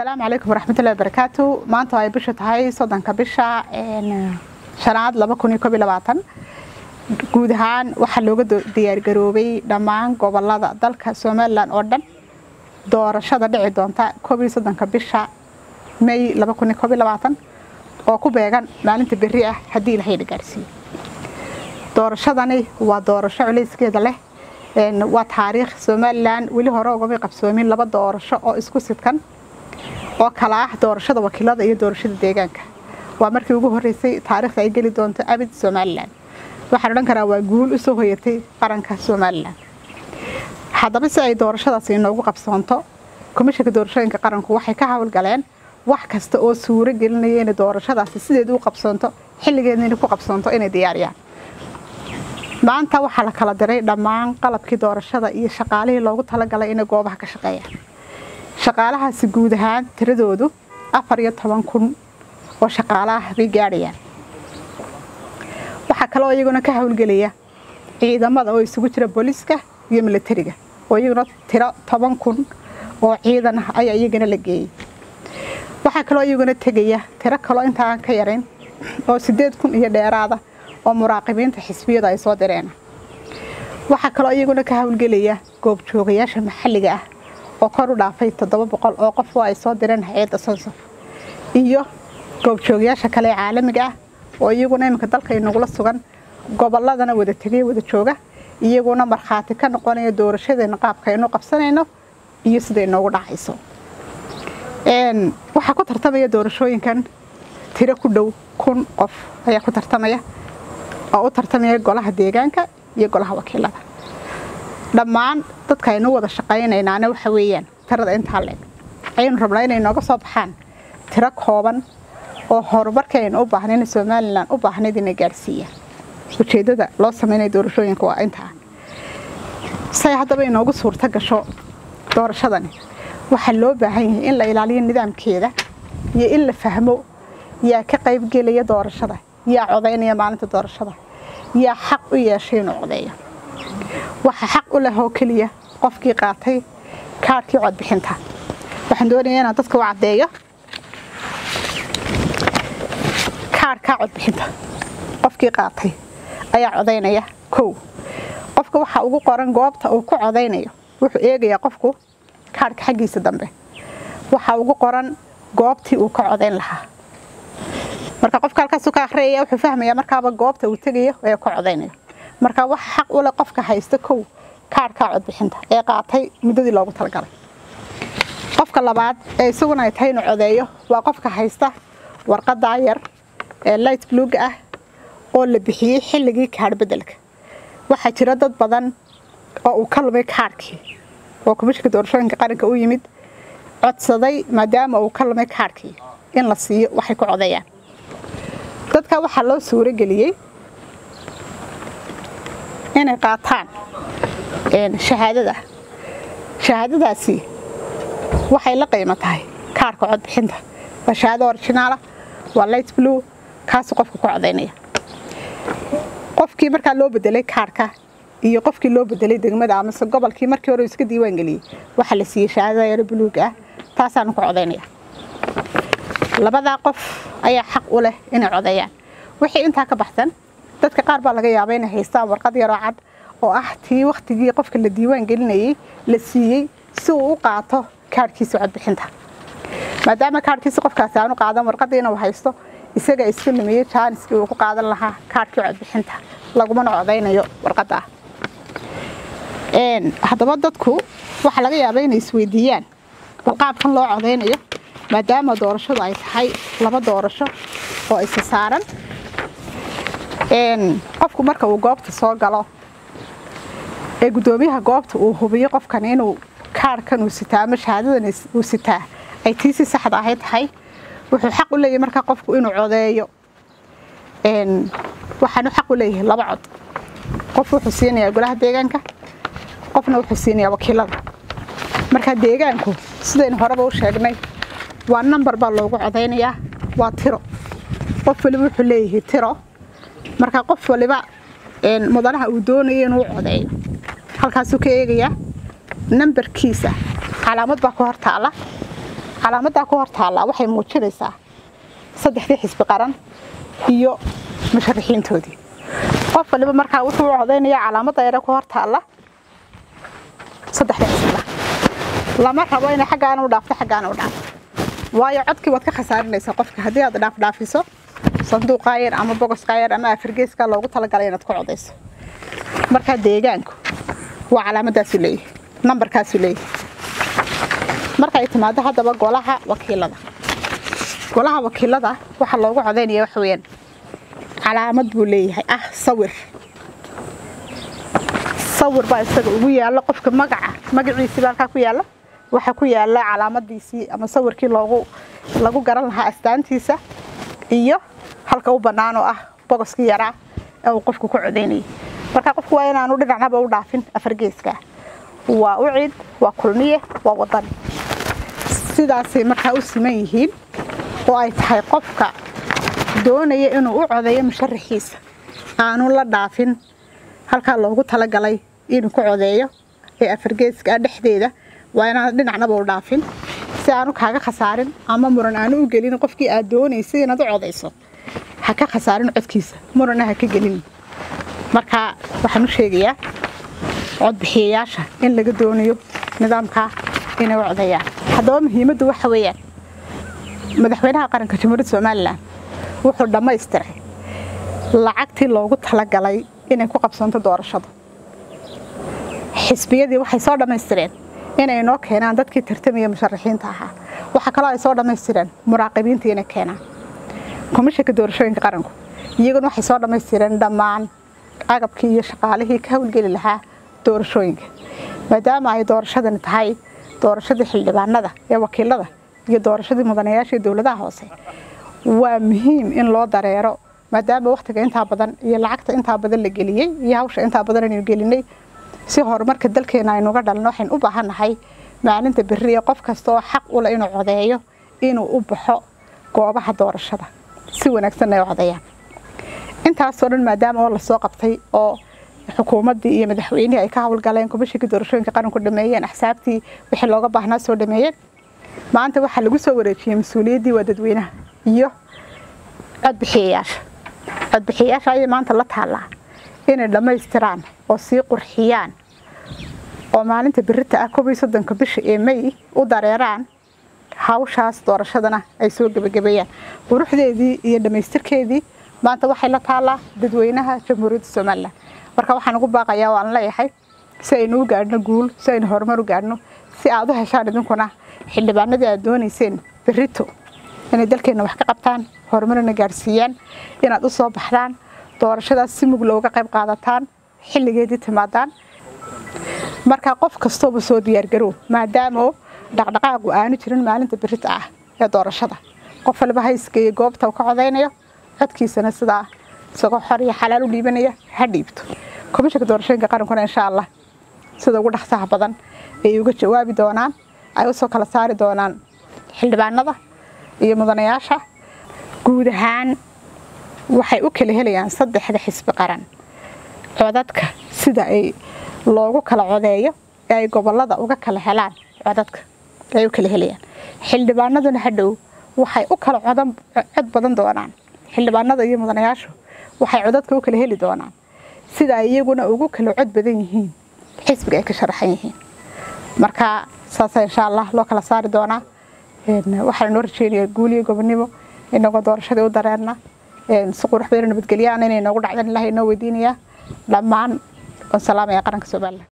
asalaamu calaykum waraxmatullahi wabarakaatu maanta ay bisha tahay soddonka bisha shanaad laba kun iyo koob iyo labaatan guud ahaan waxaa looga diyaargaroobay dhammaan gobolada dalka somalilan oo dhan doorashada dhici doonta koob iyo soddonka bisha may laba kun iyo koob iyo labaatan oo ku beegan maalinta berri ah haddii ilahay la gaarsiiyo doorashadani waa doorasho culayskeeda leh waa taariikh somalilan weli hore ugamay qabsoomin laba doorasho oo isku sidkan oo kala ah doorashada wakiilada iyo doorashada deegaanka waa markii ugu horeysay taariikhda ay geli doonto abid somalilan waxaan odhan karaa waa guul usoo hoyatay qaranka somalilan haddaba si ay doorashadaasi inoogu qabsoonto komishanka doorashooyinka qaranku waxay ka howlgaleen wax kasta oo suuro gelinaya inay doorashadaasi sideed u qabsoonto xilligeedna inay ku qabsoonto inay diyaariyaan maanta waxaa la kala diray dhammaan qalabkii doorashada iyo shaqaalihii loogu talagalay inay goobaha ka shaqeeyaan shaqaalahaasi guud ahaan tiradoodu afar iyo toban kun oo shaqaalaah bay gaadhayaan waxaa kaloo iyaguna ka howlgelaya ciidamada oo isugu jira booliiska iyo milatariga oo iyaguna tiro toban kun oo ciidan ah ayaa iyagana la geeyey waxaa kaloo iyaguna tegaya tiro kaloo inta aan ka yarayn oo sideed kun iyo dheeraada oo muraaqibiinta xisbiyada ay soo direen waxaa kaloo iyaguna ka howlgelaya goobjoogayaasha maxalliga ah oo kor u dhaafay toddoba boqol oo qof oo ay soo direen hay-adda sonsof iyo goobjoogayaasha kale ee caalamiga ah oo iyaguna iminka dalka inagula sugan gobolladana wada tegay wada jooga iyaguna markhaati ka noqonaya doorashadeena qaabka aynu qabsanayno iyo sida inoogu dhacayso waxaa ku tartamaya doorashooyinkan tiro ku dhow kun qof ayaa ku tartamaya oo u tartamaya golaha deegaanka iyo golaha wakiilada dhammaan dadka aynu wada shaqaynaynaana waxa weeyaan tirada intaa leeg ayaynu rabnaa inay nooga soo baxaan tiro kooban oo horumarka aynu u baahnayn somalilan u baahnayd inay gaarsiiyaan ujeeddada loo samaynaya doorashooyinka waa intaa say haddaba inoogu suurto gasho doorashadani waxaa loo baahan yahay in la ilaaliyo nidaamkeeda iyo in la fahmo yaa ka qaybgelaya doorashada yaa codaynaya maalinta doorashada yaa xaq u yeeshay inuu codeeyo waxaa xaq u leh oo keliya qofkii qaatay kaarhkii codbixinta waxaan doonayaa inaan dadka u caddeeyo kaarhkaa codbixinta qofkii qaatay ayaa codaynaya kow qofka waxaa ugu qoran goobta uu ku codaynayo wuxuu eegayaa qofku kaarhka xaggiisa dambe waxaa ugu qoran goobtii uu ka codayn lahaa marka qofka halkaasu ka akhriyaya wuxuu fahmayaa markaaba goobta uu tegayo ee ka codaynayo marka waxa xaq u leh qofka haysta kow kaarhkaa codbixinta ee qaatay muddadii loogu talagalay qofka labaad ee isaguna ay tahay inuu codeeyo waa qofka haysta warqadaa yar ee light bluga ah oo la bixiyey xilligii kaadh beddelka waxaa jira dad badan oo uu ka lumay kaarhkii oo komishanka doorashooyinka qaranka u yimid codsaday maadaama uu ka lumay kaarhkii in la siiyo waxay ku codeeyaan dadka waxaa loo suuro geliyey inay qaataan shahaadada shahaadadaasi waxay la qiimo tahay kaarka codbixinta waa shahaado originaala waa light blue kaasu qofka ku codaynaya qofkii markaa loo bedelay kaarka iyo qofkii loo bedelay degmada amase gobolkii markii hore iska diiwaan geliyey waxaa la siiyey shahaadada yaro buluuga ah taasaanu ku codaynaya labadaa qof ayaa xaq u leh inay codeeyaan wixii intaa ka baxsan dadka qaar baa laga yaaba inay haystaan warqad yaroo cad oo ah tii wakhtigii qofka la diiwaan gelinayey la siiyey si uu u qaato kaarhkiisa codbixinta maadaama kaarhkiisa qofkaasi aanu qaadan warqadiina uu haysto isaga iska lumiyey jaaniskii uu ku qaadan lahaa kaarhkii codbixinta lagumana codaynayo warqadda haddaba dadku waxaa laga yaaba inay isweydiiyaan bal qaabkan loo codaynayo maadaama doorashadu ay tahay laba doorasho oo isa saaran qofku marka uu goobta soo galo ee guddoomiyaha goobta uu hubiyo qofkan inuu kaarhkan uu sitaa ama shahaadadan uu sitaa ay tii si saxda ahay tahay wuxuu xaq u leeyahay markaa qofku inuu codeeyo waxaanu xaq u leeyahay laba cod qof wuxuu siinayaa golaha deegaanka qofna wuxuu siinayaa wakiilada marka deegaanku sidaynu horeba u sheegnay waa nambar baa loogu codaynayaa waa tiro qof waliba wuxuu leeyahay tiro marka qof waliba mudanaha uu doonayo inuu codeeyo halkaasuu ka eegayaa nambarkiisa calaamad baa ku hor taala calaamadaa ku hor taallaa waxay muujinaysaa saddexdii xisbi qaran iyo musharaxiintoodii qof waliba markaa wuxuu u codaynayaa calaamadda yare ku hor taalla saddexdii xisbi qaran lama rabo inay xaggaana u dhaafto xaggaana u dhaafto waayo codkii waad ka khasaarinaysaa qofka haddii aad dhaafdhaafiso sanduuqaa yar ama bogoskaa yar ama afargeeskaa loogu talagalay inaad ku codayso markaa deegaanku waa calaamadaasu leeyahay nambarkaasu leeyahay marka ay timaado haddaba golaha wakiilada golaha wakiilada waxaa loogu codaynaya waxa weyaan calaamad buu leeyahay ah sawir sawir baa isaga ugu yaalla qofka magaca magaciisii baa halkaa ku yaalla waxaa ku yaalla calaamadiisii ama sawirkii loogu lagu garan lahaa astaantiisa iyo halka u bannaan oo ah bogoskii yaraa ee uu qofku ku codaynayay marka qofku waa inaanu dhinacnaba u dhaafin afargeeska waa u cid waa kulmiye waa wadani sidaasay markaa u siman yihiin oo ay tahay qofka doonaya inuu u codeeyo musharaxiisa aanu la dhaafin halkaa loogu talagalay inuu ku codeeyo ee afargeeska dhexdeeda waa inaan dhinacnaba u dhaafin si aanu kaaga khasaarin ama muran aanu u gelin qofkii aad doonaysay inaad u codayso ha ka khasaarin codkiisa murana ha ka gelin marka waxaan u sheegayaa codbixiyayaasha in laga doonayo nidaamkaa inay u codeeyaan haddaba muhiimaddu waxa weeyaan madaxweynaha qaranka jamhuuriyadda somalilan wuxuu dhammaystiray lacagtii loogu talagalay inay ku qabsanto doorashadu xisbiyadii waxay soo dhammaystireen inay noo keenaan dadkii tartamaya musharaxiinta ahaa waxaa kaloo ay soo dhammaystireen muraaqibiintii inay keenaan komishanka doorashooyinka qaranku iyaguna waxay soo dhammaystireen dhammaan agabkii iyo shaqaalihii ka howlgeli lahaa doorashooyinka maadaama ay doorashadani tahay doorashadii xildhibaanada ee wakiilada iyo doorashadii mudanayaasha ee dowladaha hoose waa muhiim in loo dareero maadaama wakhtiga intaa badan iyo lacagta intaa badan la geliyey iyo hawsha intaa badan aynu gelinay si horumarka dalkeena aynuga dhalno waxaynu u baahannahay maalinta berri ee qof kasta oo xaq u leh inuu codeeyo inuu u baxo goobaha doorashada si wanaagsanna ay codeeyaan intaasoo dhan maadaama oo lasoo qabtay oo xukuumaddii iyo madaxweynihii ay ka howlgaleen komishinkii doorashooyinka qaranku dhameeyeen axsaabtii wixii looga baahnaa soo dhameeyeen maanta waxaa lagu soo wareejiyey mas-uuliyaddii waa dadweynaha iyo codbixiyayaasha codbixiyayaasha ayay maanta la taallaa inay dhammaystiraan oo sii qurxiyaan oo maalinta berita ah koob iyo soddonka bisha ee may u dareeraan hawshaas doorashadana ay soo gebagabeeyaan quruxdeedii iyo dhammaystirkeedii maanta waxay la taallaa dadweynaha jamhuuriyadda somalilan marka waxaan ugu baaqayaa waan leeyahay si aynu u gaadhno guul si aynu horumar u gaadhno si aad u heshaan idinkuna xildhibaanadii aad doonayseen berito inay dalkeenna wax ka qabtaan horumarna gaadhsiiyaan inaad u soo baxdaan doorashadaas si mug looga qayb qaadataan xilligeedii timaadaan marka qof kastooba soo diyaargarow maadaama dhaqdhaqaaqu aanu jirin maalinta berita ah ee doorashada qof waliba haysgeeyo goobta uu ka codaynayo codkiisana sidaa isagoo xor iyo xalaal u dhiibanaya ha dhiibto komishanka doorashooyinka qarankuna insha allah sida ugu dhaqsaha badan ay uga jawaabi doonaan ay usoo kala saari doonaan xildhibaanada iyo mudanayaasha guud ahaan waxay u kala helayaan saddexda xisbi qaran codadka sida ay loogu kala codeeyo ee ay gobolada uga kala helaan codadka ay u kala helayaan xildhibaanaduna hadhow waxay u kala cod badan doonaan xildhibaanada iyo mudanayaashu waxay codadka u kala heli doonaan sida ay iyaguna ugu kala cod badan yihiin xisbiga ay ka sharaxan yihiin marka saasa insha allah loo kala saari doonaa waxaan noo rajeynayaa guuliyo gobonimo inagoo doorashadii u dareerna si qurux badan nabadgelyaana inay noogu dhacdan ilahay inoo weydiinayaa dhammaan waan salaamaya qaranka somalilan